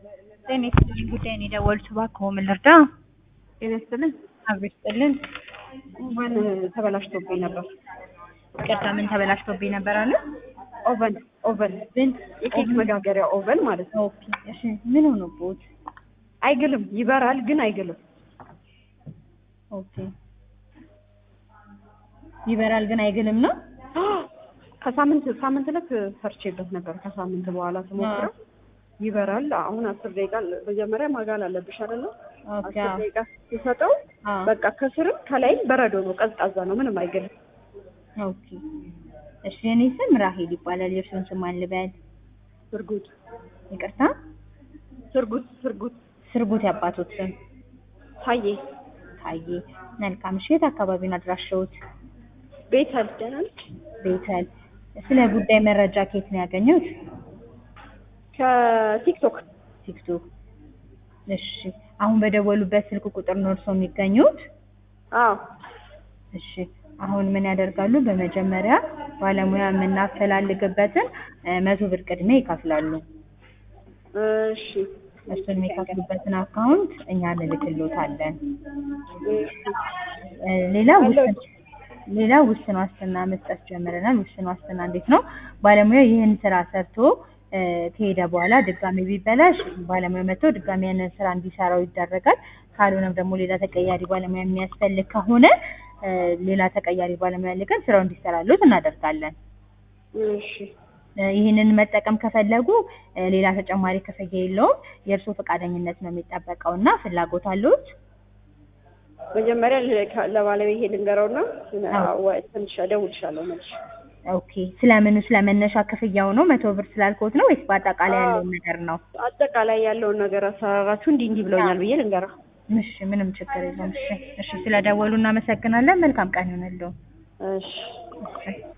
ጤና ይስጥልኝ ጉዳይ ነው የደወሉት እባክዎ ምን ልርዳ? ጤና ይስጥልኝ። አብሮ ይስጥልን። ኦቨን ተበላሽቶብኝ ነበር። ይቅርታ ምን ተበላሽቶብኝ ነበር አለ? ኦቨን ኦቨን ምን? የኬክ መጋገሪያ ኦቨን ማለት ነው። ኦኬ እሺ ምን ሆኖብዎት? አይግልም፣ ይበራል ግን አይግልም። ኦኬ ይበራል ግን አይግልም ነው? ከሳምንት ሳምንት ዕለት ሰርቼበት ነበር። ከሳምንት በኋላ ስሞክረው ይበራል። አሁን አስር ደቂቃ መጀመሪያ ማጋል አለብሽ አይደለ? ኦኬ አስር ደቂቃ ሲሰጠው አዎ በቃ ከስርም ከላይም በረዶ ነው፣ ቀዝቃዛ ነው፣ ምንም አይግልም። ኦኬ እሺ የኔ ስም ራሄል ይባላል። የእርስዎን ስም ማን ልበል? ስርጉት ይቅርታ ስርጉት ስርጉት ስርጉት ያባቶት ስም ታዬ ታዬ። መልካም እሺ የት አካባቢ ነው አድራሻዎት? ቤተል ደህና ነች? ቤተል። ስለ ጉዳይ መረጃ ከየት ነው ያገኙት? ከቲክቶክ ቲክቶክ። እሺ አሁን በደወሉበት ስልክ ቁጥር ነው እርስዎ የሚገኙት? አዎ እሺ አሁን ምን ያደርጋሉ? በመጀመሪያ ባለሙያ የምናፈላልግበትን እ መቶ ብር ቅድሚያ ይከፍላሉ። እሺ እሱን የሚከፍሉበትን አካውንት እኛ እንልክልዎታለን። እ ሌላ ውስን ሌላ ውስን ዋስትና መስጠት ጀምረናል። ውስን ዋስትና እንዴት ነው? ባለሙያ ይህን ስራ ሰርቶ እ ከሄደ በኋላ ድጋሚ ቢበላሽ ባለሙያ መጥቶ ድጋሚ ያንን ስራ እንዲሰራው ይደረጋል። ካልሆነም ደግሞ ሌላ ተቀያሪ ባለሙያ የሚያስፈልግ ከሆነ እ ሌላ ተቀያሪ ባለሙያ ልከን ስራው እንዲሰራልዎት እናደርጋለን። እሺ እ ይህንን መጠቀም ከፈለጉ እ ሌላ ተጨማሪ ክፍያ የለውም። የእርስዎ ፈቃደኝነት ነው የሚጠበቀው እና ፍላጎት አለዎት? መጀመሪያ ለ- ለባለቤቴ ልንገረውና አዎ። ወ- ትንሽ እደውልልሻለሁ መልሼ። ኦኬ ስለምኑ ስለመነሻ ክፍያው ነው መቶ ብር ስላልኩት ነው ወይስ በአጠቃላይ አዎ። ያለውን ነገር ነው? አጠቃላይ ያለውን ነገር አሰራራችሁ እንዲህ እንዲህ ብለውኛል ብዬ ልንገረው። እሺ ምንም ችግር የለውም። እሺ እሺ ስለደወሉ እናመሰግናለን። መልካም ቀን ይሁንልዎ። እሺ እሺ